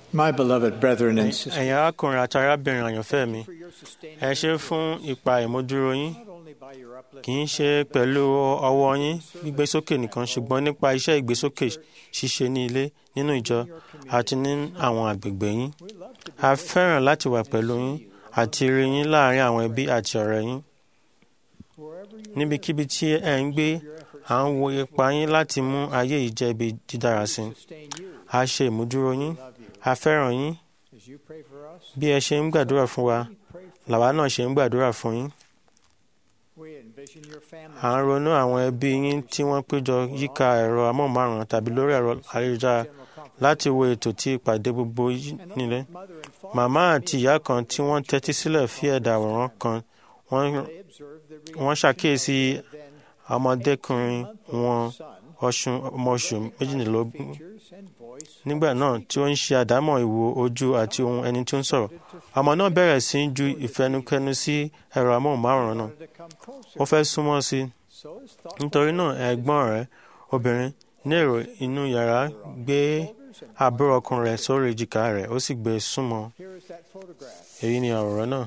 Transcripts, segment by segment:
My beloved brethren and sisters, ẹ̀yin arákùnrin àti arábìnrin àyànfẹ́ mi for your sustaining ẹ ṣé fún ipa ìmúdúró yín not only by your uplifting kì í ṣe pẹ̀lú ọwọ́ yín gbígbésókè nìkan ṣùgbọ́n nípa iṣẹ́ ìgbésókè ṣíṣe ní ilé nínú ìjọ àti ní àwọn àgbègbè yín we love to be a fẹ́ràn láti wà pẹ̀lú yín àti rí yín láàrin àwọn ẹbí àti ọ̀rẹ́ yín wherever you níbikíbi tí ẹ ń gbé à ń wo ipa yín láti mú ayé yìí jẹ́ ibi dídára sí i sustain you. a ṣe ìmúdúró yín Love you. a fẹ́ràn yín As you pray for us, bí ẹ ṣe ń gbàdúrà fún wa we pray for làwa náà ṣe ń gbàdúrà fún yín we envision your family. à ń ronú àwọn ẹbí yín tí wọ́n péjọ yíká ẹ̀rọ amóhùnmáwòrán tàbí lórí ẹ̀rọ ayélujára General conference. láti wo ètò tí ìpàdé gbogbo yín And nílé mother and father, màmá àti ìyá kan tí wọ́n tẹ́tí sílẹ̀ fi ẹ̀dà àwòrán kan wọ́n they observe the wọ́n ṣàkíyèsí reaction of their then ọmọdékùnrin 18-month-old wọn son, ọṣù ọmọ oṣù méjìlélógún features and voice nígbà náà tí ó ń ṣe àdámọ̀ ìwo ojú àti ohun ẹni tí ó ń sọ̀rọ̀ ọmọ náà bẹ̀rẹ̀ sí í ju ìfẹnukẹnu sí ẹ̀rọ amóhùnmáwòrán náà wanted to come ó closer. fẹ́ súnmọ́ sí i So his thought nítorí náà ẹ̀gbọ́n rẹ̀ obìnrin ní èrò inú yàrá gbé shoulders and àbúrò ọkùnrin rẹ̀ sórí èjìká rẹ̀ ó sì gbé e súnmọ́ here is that photograph. èyí ni àwòrán náà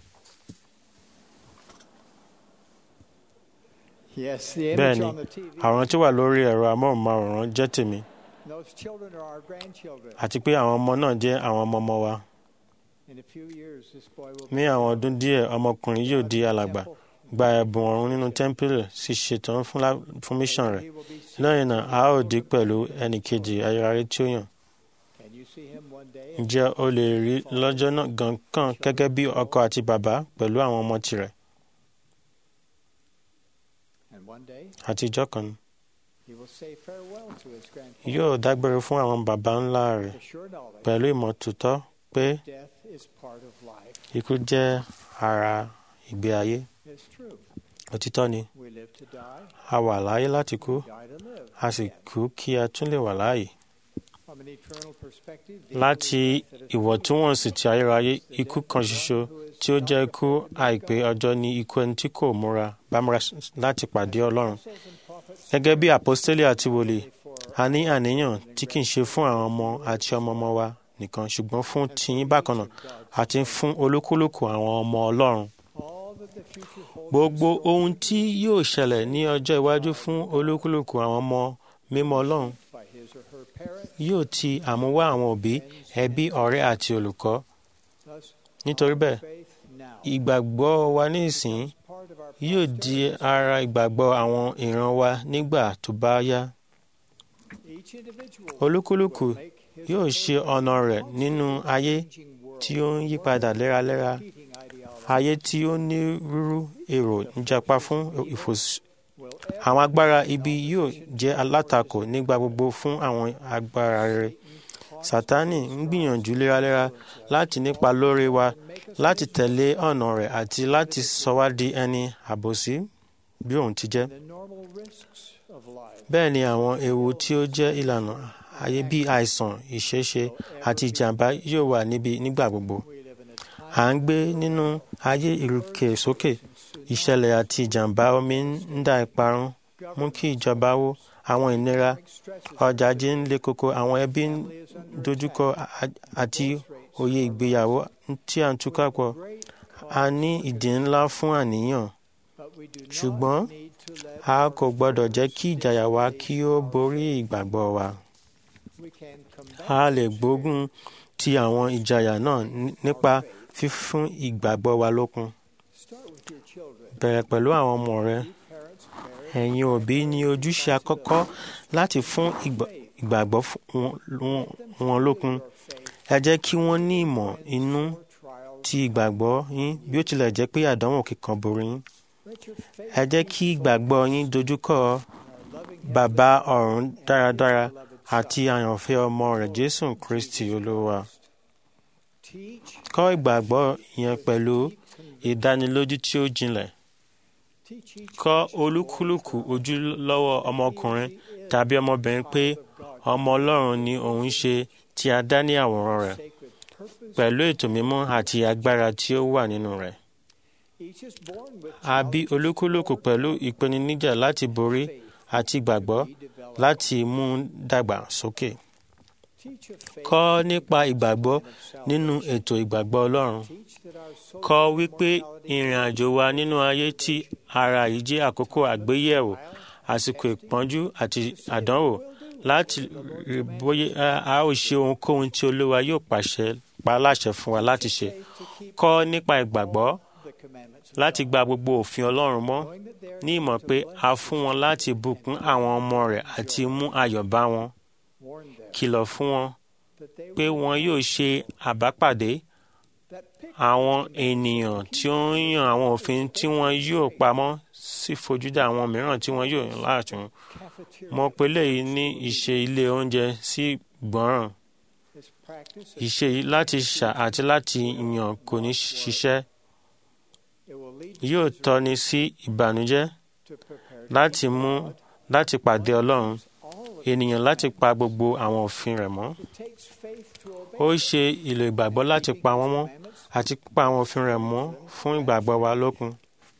Yes, the image Bẹ́ẹ̀ni, on the TV. àwòrán tí ó wà lórí ẹ̀rọ amóhùnmáwòrán jẹ́ tèmi Those children are our grandchildren. àti pé àwọn ọmọ náà jẹ́ àwọn ọmọ ọmọ wa In a few years, this boy will ní àwọn ọdún díẹ̀ ọmọkùnrin yóò di alàgbà gba ẹ̀bùn ọ̀run nínú tẹ́ḿpìlì sì ṣetán fún lá- fún mission rẹ̀ He will be seen. lẹ́yìn náà a ó dì pẹ̀lú ẹnì kejì ayérayé tí ó yàn Can you see him one day? ǹjẹ́ o lè rí lọ́jọ́ náà gan kan gẹ́gẹ́ bí ọkọ àti bàbá pẹ̀lú àwọn ọmọ tirẹ̀ And one day, àti ìjọ kan he will say farewell to his grandfather. yóò dágbére fún àwọn bàbá ńlá rẹ̀ The sure knowledge pẹ̀lú ìmọ̀ tòótọ́ pé death is part of life. ikú jẹ́ ara ìgbé ayé It's true. òtítọ́ ni We live to die, a wà láyé láti kú die to live. a sì kú kí a tún lè wà láàyè From an eternal perspective, the láti only death that is ìwọ̀ntúnwọ̀nsì ti ayérayé ikú kan ṣoṣo tí ó jẹ́ ikú àìpé ọjọ́ ní ikú ẹni tí kò múra bá múra láti pàdé ọlọ́run apostles and prophets gẹ́gẹ́ bí àpọ́stélì àti wòlíì for a ní àníyàn tí kì í ṣe fún àwọn ọmọ àti ọmọ ọmọ wa nìkan ṣùgbọ́n fún tiyín bákan náà àti fún olúkúlùkù àwọn ọmọ ọlọ́run all that the future holds. gbogbo ohun tí yóò ṣẹlẹ̀ ní ọjọ́ iwájú fún olúkúlùkù àwọn ọmọ mímọ́ ọlọ́run by his or her parents. yóò ti àmúwá àwọn òbí ẹbí ọ̀rẹ́ àti olùkọ́ Thus, nítorí bẹ́ẹ̀ faith now ìgbàgbọ́ wa ní ìsìn is part of our yóò di ara ìgbàgbọ́ àwọn ìran wa nígbà tó bá yá each individual olúkúlùkù will make his yóò or ṣe ọ̀nà rẹ̀ nínú ayé changing world tí ó ń yí padà léraléra competing ideology ayé tí ó ní rúrú èrò ń japa fún ìfòs will àwọn agbára ibi yóò jẹ́ alátakò nígbà gbogbo fún àwọn agbára rere sátánì ń gbìyànjú léraléra láti nípa lórí wa láti tẹ̀lé ọ̀nà rẹ̀ àti láti sọ wá di ẹni àbòsí bí òun ti jẹ́ the normal risks of life bẹ́ẹ̀ ni àwọn ewu tí ó jẹ́ ìlànà ayé bíi àìsàn ìṣeéṣe àti ìjàmbá yóò wà níbi nígbà gbogbo we live in a time à ń gbé nínú ayé ìrùkè sókè ìṣẹ̀lẹ̀ àti ìjàmbá omi ń dá ìparun mú kí ìjọba wó àwọn ìnira stresses ọjà ajé ń le koko àwọn ẹbí ń dojúkọ a- àti òye ìgbéyàwó tí à ń túká pọ̀ great a ní ìdí ńlá fún àníyàn but we do not ṣùgbọ́n need to let a kò gbọ́dọ̀ jẹ́ kí ìjàyà wa kí ó borí ìgbàgbọ́ wa we can combat a lè gbógun ti àwọn ìjàyà náà ní- nípa fífún ìgbàgbọ́ wa lókun start with your children bẹ̀rẹ̀ pẹ̀lú àwọn ọmọ rẹ parents parents ẹ̀yin òbí ní ojúṣe àkọ́kọ́ láti fún ìgbà- ìgbàgbọ́ fún wọn- wọn- wọn lókun your faith ẹ jẹ́ kí wọ́n ní ìmọ̀ inú or trials ti ìgbàgbọ́ yín bí ó tilẹ̀ jẹ́ pé àdánwò kíkan borí yín let your faith ẹ jẹ́ kí ìgbàgbọ́ yín dojúkọ in our loving bàbá ọ̀run dáradára àti àyànfẹ́ ọmọ rẹ̀ jésù kristi olúwa teach kọ́ ìgbàgbọ́ yẹn pẹ̀lú ìdánilójú tí ó jinlẹ̀ teach each kọ́ olúkúlùkù ojúlówó ọmọkùnrin tàbí ọmọbìnrin pé ọmọ ọlọ́run ni òun ṣe tí a dá ní àwòrán rẹ̀ sacred purpose pẹ̀lú ètò mímọ́ àti agbára tí ó wà nínú rẹ̀ each is born with a bí olúkúlùkù pẹ̀lú ìpèníjà láti borí àti ìgbàgbọ́ láti mú un dàgbà sókè Teach of faith kọ́ nípa ìgbàgbọ́ and of salvation. nínú ètò ìgbàgbọ́ ọlọ́run Teach that our soul kọ́ wípé ìrìn àjò wa nínú ayé tí ara yìí jẹ́ àkókò àgbéyẹ̀wò àsìkò ìpọ́njú àti àdánwò láti rí bóyá a ó ṣe ohunkóhun tí olúwa yóò pàṣẹ pa láṣẹ fún wa láti ṣe faith to keep kọ́ nípa ìgbàgbọ́ the commandments of láti gba gbogbo òfin ọlọ́run mọ́ knowing that they are ní ìmọ̀ pé a fún wọn láti bùkún àwọn ọmọ rẹ̀ àti mú ayọ̀ bá wọn warned them kìlọ̀ fún wọn that they pé wọn yóò ṣe àbápàdé that pick àwọn ènìyàn tí ó ń yan àwọn òfin tí wọn yóò pamọ́ sí fojúdà àwọn mìíràn tí wọn yóò yàn láàtún cafeteria mo pe léyìí ní ìṣe ilé oúnjẹ sí gbọ́ràn is practice ìṣe yìí láti ṣà àti láti yàn kò ní ṣiṣẹ́ it will lead yóò tọ́ni sí ìbànújẹ́ to prepare láti mú láti pàdé ọlọ́run all of ènìyàn láti pa gbogbo àwọn òfin rẹ̀ mọ́ it takes faith to ó obey ṣe ìlò ìgbàgbọ́ láti pa wọ́n mọ́ commandments àti pa àwọn òfin rẹ̀ mọ́ fún ìgbàgbọ́ wa lókun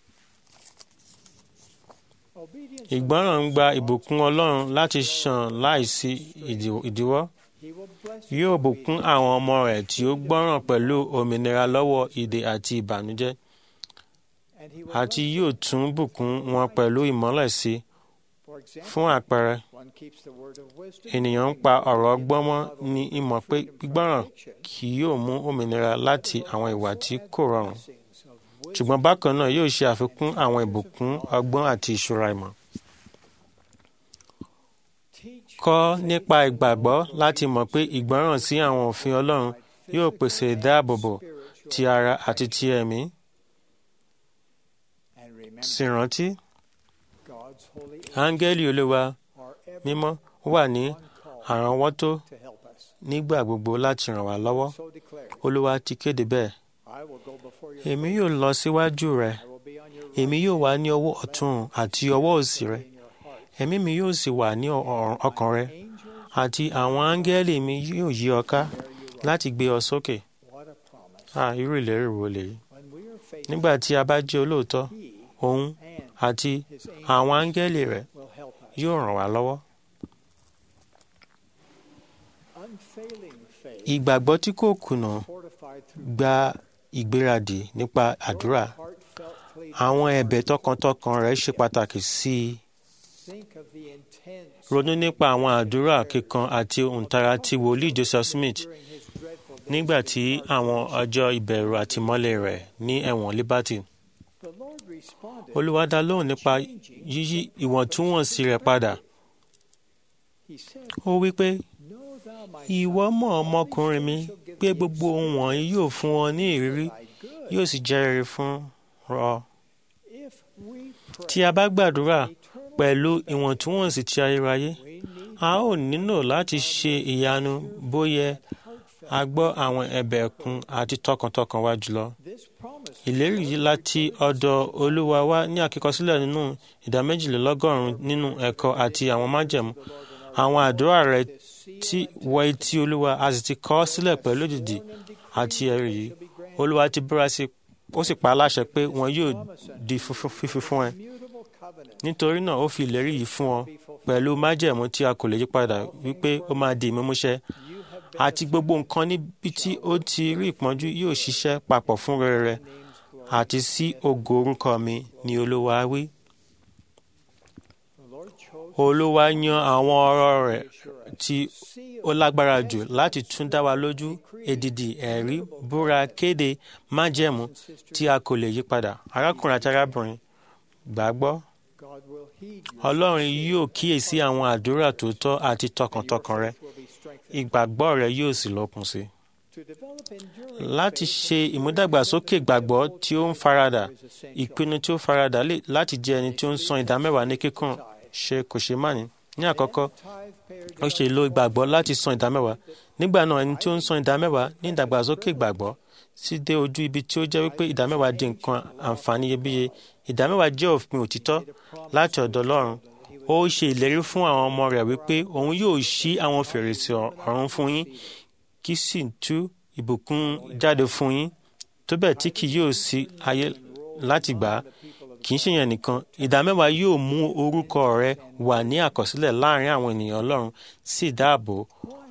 obedience ìgbọ́ràn ń gba ìbùkún ọlọ́run láti ṣàn láìsí ìdí- ìdíwọ́ he will bless yóò bùkún àwọn ọmọ rẹ̀ tí ó gbọ́ràn pẹ̀lú òmìnira lọ́wọ́ ìdè àti ìbànújẹ́ and he will àti bless yóò tún bùkún wọn pẹ̀lú ìmọ́lẹ̀ sí i. for example fún àpẹẹrẹ one keeps the word of wisdom ènìyàn ń pa ọ̀rọ̀ ọgbọ́n mọ́ ní ìmọ̀ pé gbígbọ́ràn kì yóò mú òmìnira láti àwọn ìwà tí kò rọrùn blessings of wisdom ṣùgbọ́n bákan náà yóò ṣe àfikún àwọn ìbùkún ọgbọ́n àti ìṣúra ìmọ̀. teach kọ́ nípa ìgbàgbọ́ láti mọ̀ pé ìgbọ́ràn sí àwọn òfin ọlọ́run yóò pèsè ìdáàbòbò spiritual ti ara àti ti ẹ̀mí and remember sì rántí God's holy áńgẹ́lì olúwa are ever mímọ́ wà ní on call àránwọ́tó to help us nígbà gbogbo láti ràn wá lọ́wọ́ so declare olúwa ti kéde bẹ́ẹ̀ I will go before you èmi yóò lọ síwájú rẹ I will be on your èmi yóò wà ní ọwọ́ ọ̀tún àti ọwọ́ òsì rẹ in your heart ẹ̀mí mi yóò sì wà ní ọ- ọkàn rẹ angels àti àwọn áńgẹ́lì mi yóò yí ọ ká bear you up láti gbé ọ sókè what a promise à irú ìlérí wo lèyí when we are faithful nígbà tí a bá jẹ́ olóòótọ́ he òun and àti his àwọn angels áńgẹ́lì rẹ̀ will help us yóò ràn wá lọ́wọ́. unfailing faith ìgbàgbọ́ tí kò kùnà fortified through gba ìgbéradì nípa àdúrà heartfelt pleading àwọn ẹ̀bẹ̀ tọkàntọkàn rẹ̀ ṣe pàtàkì sí i think of the intense ronú nípa àwọn àdúrà kíkan àti òǹtara ti wòlíì Joseph Smith during his dreadful days nígbà tí àwọn ọjọ́ ìbẹ̀rù àtìmọ́lé rẹ̀ ní ẹ̀wọ̀n Liberty the Lord responded Olúwa dá lóhùn nípa yíyí ìwọ̀ntúnwọ̀nsí rẹ̀ padà he said ó wí pé know thou my ìwọ mọ̀ ọmọkùnrin mi pé gbogbo ohun wọ̀nyí yóò fún ọ ní ìrírí thy good yóò sì jẹ́ rere fún ọ if we pray tí a bá gbàdúrà eternal pẹ̀lú ìwọ̀ntúnwọ̀nsí ti ayérayé we need a ó nílò láti ṣe ìyanu bóyá heartfelt a gbọ́ àwọn ẹ̀bẹ̀ ẹ̀kún àti tọkàntọkàn wa jùlọ. this promise ìlérí yìí láti ọ̀dọ̀ olúwa wá ní àkíkọsílẹ̀ nínú ìdá méjìlélọ́gọ́rùn-ún nínú ẹ̀kọ́ àti àwọn májẹ̀mú àwọn àdúrà rẹ̀ tí wọ etí olúwa a sì ti kọ ọ́ sílẹ̀ pẹ̀lú òdìdí àti ẹ̀rí yìí olúwa ti búra sí ó sì pa á láṣẹ pé wọn yóò di funfun- fífi fún ẹ immutable covenant nítorí náà ó fi ìlérí yìí fún ọ pẹ̀lú májẹ̀mú tí a kò lè yí padà wípé ó máa di ìmúmúṣẹ you have been àti gbogbo nǹkan níbi tí ó ti rí ìpọ́njú yóò ṣiṣẹ́ papọ̀ fún rere rẹ names glory àti sí ògo orúkọ mi ni olúwa wí. the Lord chose olúwa yan àwọn ọ̀rọ̀ rẹ̀ assurance tí seal ó lágbára jù láti tún dá wa lójú èdìdì ẹ̀rí búra kéde májẹ̀mú tí a kò lè yí padà arákùnrin àti arábìnrin gbàgbọ́ God will heed you ọlọ́run yóò kíyèsí àwọn àdúrà tòótọ́ àti tọkàntọkàn rẹ will be strengthened ìgbàgbọ́ rẹ yóò sì lókun sí i. to develop enduring láti faith ṣe ìmúdàgbàsókè ìgbàgbọ́ tí ó ń faradà is essential. ìpinnu tí ó faradà lè láti jẹ́ ẹni tí ó ń san ìdámẹ́wàá ní kíkún ṣe kò ṣe má ní. ní àkọ́kọ́ Tithe payer ó ṣe lo ìgbàgbọ́ láti san ìdámẹ́wàá nígbà náà ẹni tí ó ń san ìdámẹ́wàá ní ìdàgbàsókè ìgbàgbọ́ sì dé ojú ibi tí ó jẹ́ wípé ìdámẹ́wàá di nǹkan àǹfààní iyebíye ìdámẹ́wàá jẹ́ òfin òtítọ́ láti ọ̀dọ̀ Ọlọ́run ó ṣe ìlérí fún àwọn ọmọ rẹ̀ wípé òun yóò ṣí àwọn fèrèsé ọ̀run fún yín kí sì tú ìbùkún jáde fún yín tó bẹ́ẹ̀ tí kì yóò sí ayé láti gbà á kì í ṣe yẹn nìkan ìdámẹ́wàá yóò mú orúkọ rẹ wà ní àkọsílẹ̀ láàrin àwọn ènìyàn Ọlọ́run sì dáàbò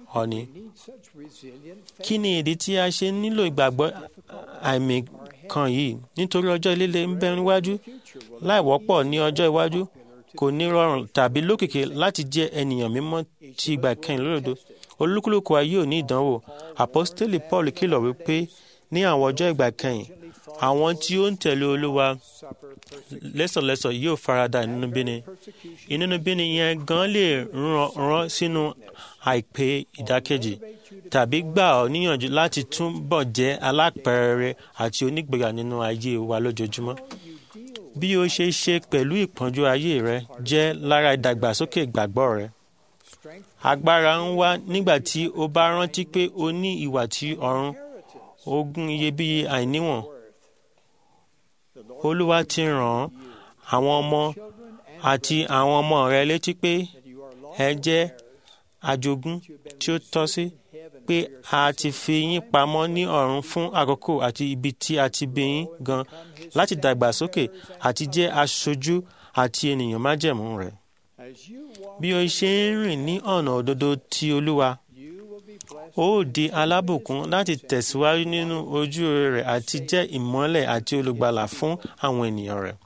ọ̀nì. need such resilient faith. kí ni ìdí tí a ṣe nílò ìgbàgbọ́ àìmì kan yìí nítorí ọjọ́ líle ń bẹ níwájú Future will láì wọ́pọ̀ ní ọjọ́ iwájú kò ní rọrùn tàbí lókìkí láti jẹ́ ènìyàn mímọ́ ti ìgbà kẹyìn lódodo olúkúlùkù wa yóò ní ìdánwò àpọ́stélì paul kìlọ̀ wípé ní àwọn ọjọ́ ìgbà kẹyìn àwọn tí ó ń tẹ̀lé olúwa suffer persecution. lẹ́sọ̀lẹ́sọ̀ yóò farada ìnúnibíni ìnúnibíni yẹn gan lè rán rán sínú àìpé ìdákẹ́jì tàbí gbà ọ́ níyànjú láti túbọ̀ jẹ́ alápẹ̀rẹ̀ àti onígboyà nínú ayé wa lójoojúmọ́ bí o ṣe ṣe pẹ̀lú ìpọ́njú ayé rẹ jẹ́ lára ìdàgbàsókè ìgbàgbọ́ rẹ Strength agbára ń wá nígbà tí o bá rántí pé o ní ìwà tí ọ̀run inheritance ogún iyebíye àìníwọ̀n worth. The Lord olúwa ti ràn àwọn ọmọ children and àti àwọn ọmọ rẹ létí pé that you are ẹ lawful jẹ́ heirs, àjogún that you have been tí ó tọ́ sí received in heaven pé for your a ti fi yín pamọ́ ní ọ̀run fún àkókò àti ibi tí a ti bí yín gan láti dàgbàsókè àti jẹ́ aṣojú àti ènìyàn májẹ̀mú rẹ̀. As you walk, bí o ṣe ń rìn ní ọ̀nà òdodo ti olúwa you will be blessed. ó di alábùkún láti tẹ̀síwájú nínú ojú rẹ̀ àti jẹ́ ìmọ́lẹ̀ àti olùgbàlà fún àwọn ènìyàn rẹ̀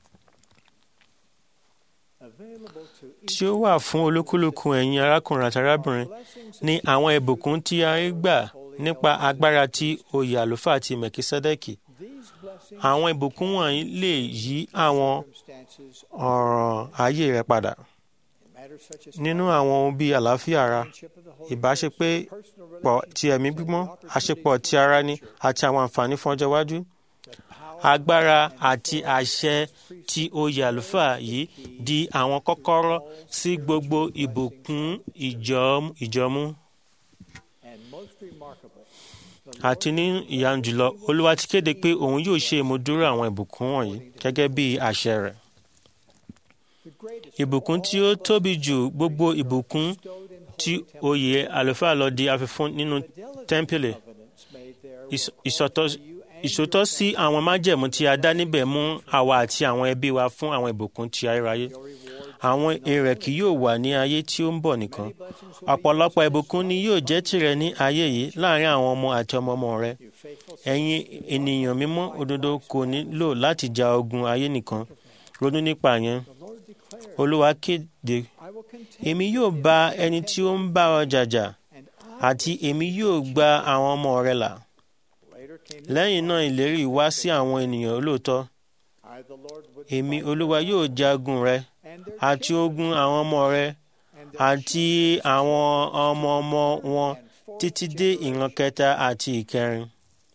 Available to tí ó wà fún olúkúlùkù ẹ̀yin arákùnrin àti arábìnrin blessings ní àwọn ìbùkún tí a rí gbà nípa agbára tí oyè àlùfáà ti mẹ̀kísẹ́dẹ́kì these blessings àwọn ìbùkún wọ̀nyí lè yí àwọn circumstances ọ̀ràn ayé rẹ padà in matters such as nínú àwọn ohun bíi àlàáfíà ara friendship of the Holy ìbáṣepé Ghost, personal pọ̀ relationships, ti ẹ̀mí and the gbígbọ́n opportunities àṣepọ̀ ti for ara ni future, àti àwọn àǹfààní fún ọjọ́ iwájú the power agbára and àti authority àṣẹ of the tí oyè àlùfáà yìí di àwọn kọ́kọ́rọ́ sí gbogbo ìbùkún ìjọ- ìjọmú And most remarkable, the àti ní ìyanu jùlọ olúwa ti kéde pé òun yóò ṣe ìmúdúró àwọn ìbùkún wọ̀nyí gẹ́gẹ́ bí àṣẹ rẹ̀ the greatest ìbùkún tí ó tóbi jù gbogbo ìbùkún bestowed in tí holy temple, oyè àlùfáà lọ di àfihàn nínú fidelity tẹ́ḿpìlì covenants made there Ìs- will ìsọtọ́ call for you and ìṣòtọ́ your sí àwọn májẹ̀mú tí a dá níbẹ̀ mú àwa àti àwọn ẹbí wa fún àwọn ìbùkún ti ayérayé your reward. àwọn èrè kì yóò wà ní ayé tí ó ń bọ̀ nìkan Blessings will be ọ̀pọ̀lọpọ̀ yours ìbùkún ni yóò jẹ́ tirẹ̀ ní ayé yìí láàrin àwọn ọmọ àti ọmọ ọmọ rẹ you faithful ẹ̀yin ènìyàn mímọ́ òdodo kò nílò láti ja ogun ayé nìkan ronú nípa yẹn The Lord declared, olúwa kéde I will continue èmi yóò bá ẹni tí ó ń bá ọ jàjà and àti èmi yóò gba àwọn ọmọ rẹ là later came this lẹ́yìn náà ìlérí wá sí àwọn ènìyàn olóòótọ́ I the Lord would èmi fight olúwa for yóò them jagun rẹ and their àti children ogun àwọn ọmọ rẹ and their àti àwọn ọmọ ọmọ wọn and fourth títí dé ìran generation. kẹta àti ìkẹrin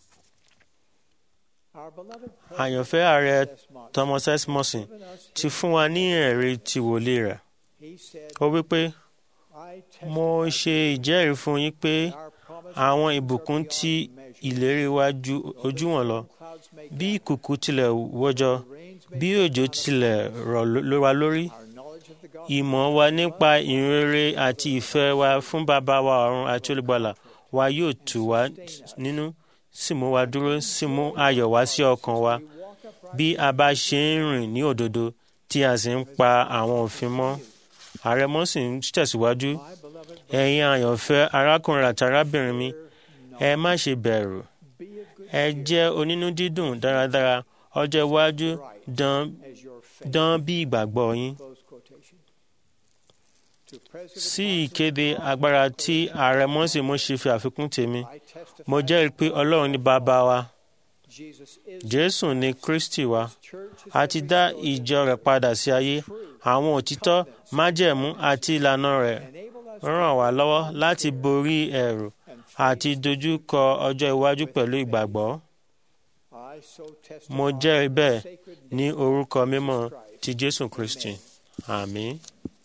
Our beloved àyànfẹ́ ààrẹ President Desmond thomas s morrison given us ti fún wa ní ẹ̀rí ti wòlíì rẹ̀ He said, ó wí pé I mo testify ṣe ìjẹ́rìí fún yín pé that our promised àwọn blessings ìbùkún are tí beyond measure. ìlérí wa ju Though ojú the wọn lọ storm clouds may bí gather, ìkùkù tilẹ̀ wọ́jọ́ the rains may bí fall òjò down tilẹ̀ rọ̀ ló wa lórí Our knowledge of the gospel ìmọ̀ wa nípa ìrere àti ìfẹ́ wa fún bàbá wa ọ̀run àti olùgbàlà wa yóò tù wá nínú sì mú wa dúró sì mú ayọ̀ wá sí ọkàn wa we walk upright bí a bá ṣe ń rìn ní òdodo tí a sì ń pa àwọn òfin mọ́ ààrẹ mọ́sìn tẹ̀síwájú my beloved ẹ̀yin àyànfẹ́ arákùnrin àti arábìnrin mi ẹ má ṣe bẹ̀rù be of good ẹ jẹ́ onínú dídùn dáradára ọjọ́ iwájú dán as your faith. dán bí ìgbàgbọ́ yín Close quotation. To President sí Monson, ìkéde agbára tí ààrẹ mọ́sìn mo ṣe fi àfikún tèmi I testify mo jẹ́rìí pé ọlọ́run ní bàbá wa Jesus is jésù ní kristi wa church is a ti dá ìjọ rẹ̀ padà sí ayé àwọn òtítọ́ májẹ̀mú àti ìlànà rẹ̀ enable us ràn wá lọ́wọ́ láti borí ẹ̀rù and àti dojú kọ ọjọ́ iwájú pẹ̀lú ìgbàgbọ́ I so testify mo jẹ́rìí bẹ́ẹ̀ sacred ní orúkọ mímọ́ Christ. ti jésù kristi àmín.